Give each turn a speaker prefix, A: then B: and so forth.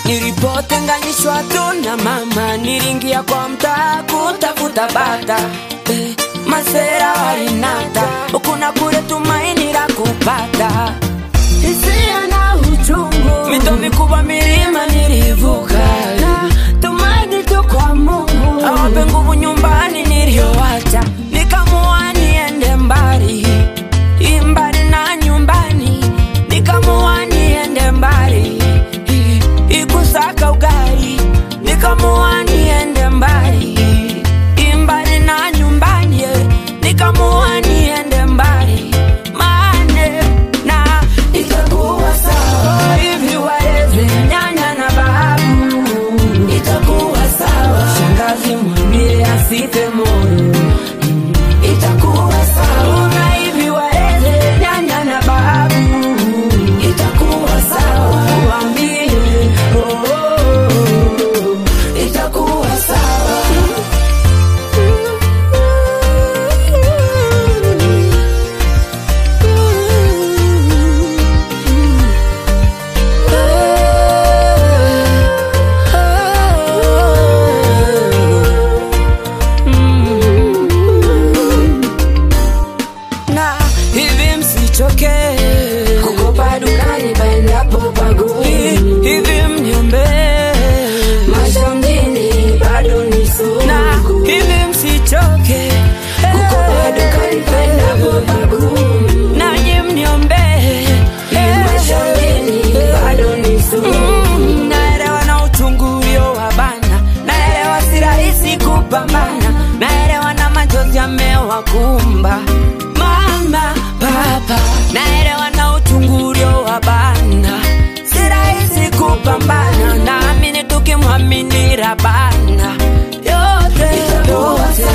A: Nilipotenganishwa tu na mama, nilingia kwa mtaa kutafuta bata eh, masera walinata huku na kule, tumaini la kupata hisia na uchungu, mito mikubwa, milima nilivuka, na tumaini tu kwa Mungu awape nguvu nyumbani niliyowacha, nikamua niende mbali imbali na nyumbani, nikamua niende mbali ikusaka ugali, nikamua niende mbali imbali na nyumbani, eh, nikamua niende mbali mane na itakuwa sawa hivi, waleze nyanya na babu, itakuwa sawa. Shangazi mwambie asife moyo, itakuwa sawa. Na hivi waleze nyanya na babu, itakuwa sawa. Waambie oh, oh, oh, itakuwa sawa. na hivi msichoke kukopa dukani paendapo pagumu, hivi mnyombe maisha mjini bado ni sugu, na hivi msichoke kukopa dukani paendapo pagumu, nanyi mnyombe maisha mjini bado ni sugu. Mm, naelewa na uchungu ulio wa bana, naelewa si rahisi kupambana, naelewa na machozi yamewakumba mama papa, naelewa na uchungu ulio wa bana, si rahisi kupambana, naamini tukimwamini Rabana yote yote